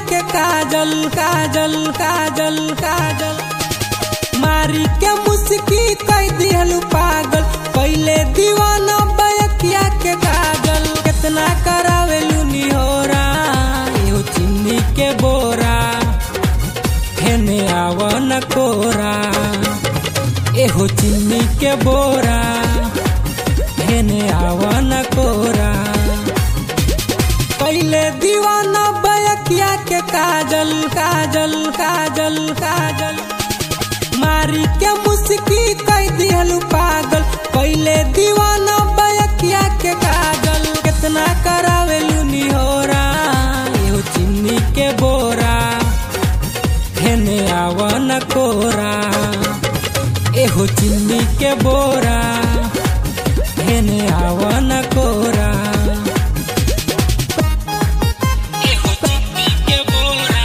के काजल काजल काजल काजल मारी के मुस्की कई दिहलू पागल पहले दीवाना बयकिया के काजल कितना करावेलू निहोरा एहो चिन्नी के बोरा हेने आवन कोरा एहो चिन्नी के बोरा हेने आवन कोरा पहले दीवाना बयकिया के काजल काजल काजल काजल मारी के मुस्की कई दिहलू पागल पहले दीवाना बयकिया के काजल कितना करावेलू निहोरा एहो चिन्नी के बोरा हेने आवन कोरा एहो चिन्नी के बोरा हेने आवन कोरा एहो चिन्नी के बोरा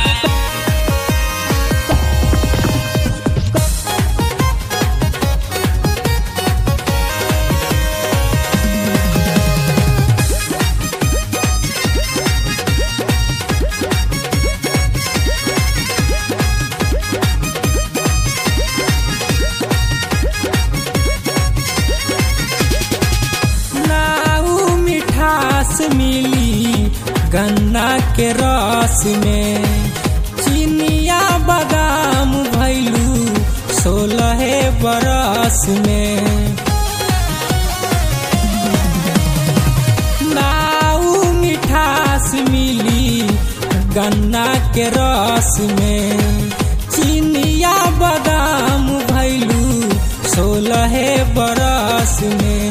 नाऊ मिठास मिली गन्ना के रस में चिनिया बादाम भैलू सोलह बरस में नाऊ मिठास मिली गन्ना के रस में चिनिया बादाम भैलू सोलह बरस में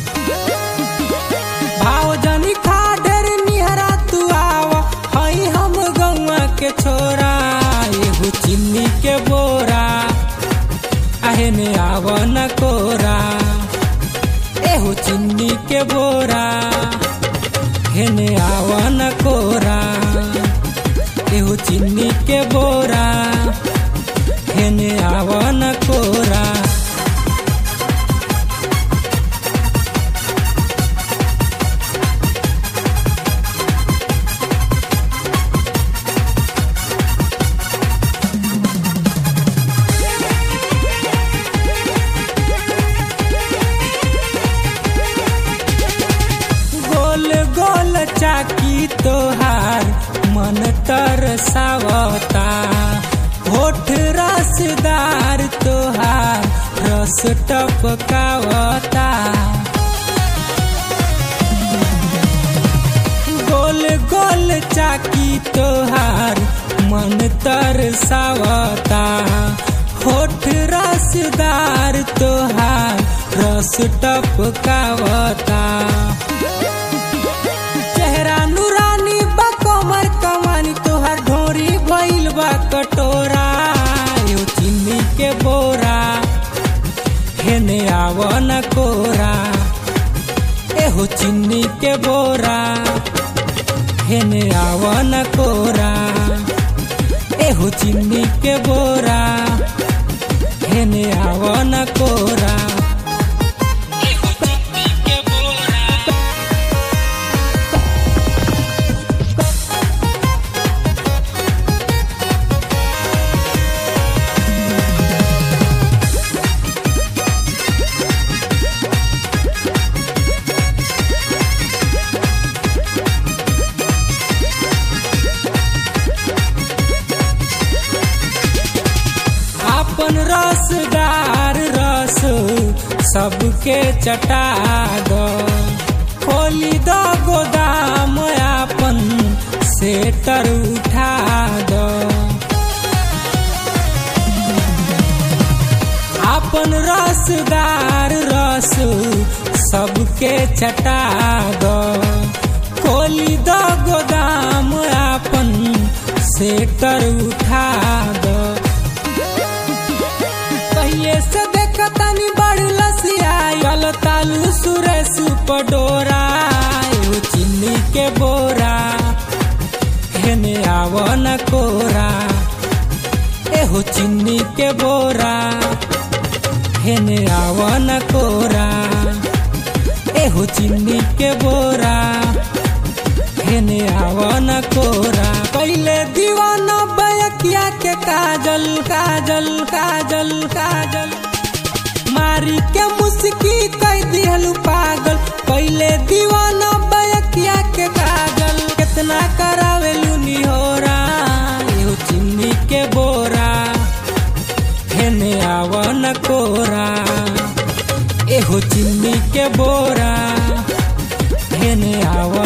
भाव जनी खा ढेर निहरा तू आव हई हम गौआ के छोरा एगो चिन्नी के बोरा आहे ने आव न कोरा एहो चिन्नी के बोरा हेने आव न कोरा एहो चिन्नी के बोरा हेने आव न कोरा गोल गोल चाकी तोहार मन तरसावता होठ रसदार तोहार रस टपकावता गोल गोल चाकी तोहार मन तरसावता होठ रसदार तोहार रस टपकावता चेहरा नूरानी बा कमर कमानी तोहार ढोरी भइल बा कटोरा यो चिन्नी के बोरा हेने आव न कोरा एहो चिन्नी के बोरा हेने आव न कोरा एहो चिन्नी के बोरा हेने आव न कोरा एहो चिन्नी के बोरा अपन रसदार रस सबके चटा दो खोली दो गोदाम अपन सेटर उठा दो अपन रसदार रस सबके चटा दो खोली दो गोदाम अपन सेटर उठा दो कहिए से देखतनी बड़ लसियायल तालू सुरेश पडोरा एगो चिन्नी के बोरा हेने आव न कोरा एहो चिन्नी के बोरा हेने आव न कोरा एहो चिन्नी के बोरा हेने आवन कोरा पहले दीवाना बयकिया के काजल काजल काजल काजल मारी के मुस्की कह दिहलू पागल पहले दीवाना बयकिया के काजल कितना करावेलू निहोरा एहो चिन्नी के बोरा हेने आवन कोरा एहो चिन्नी के बोरा हेने आवन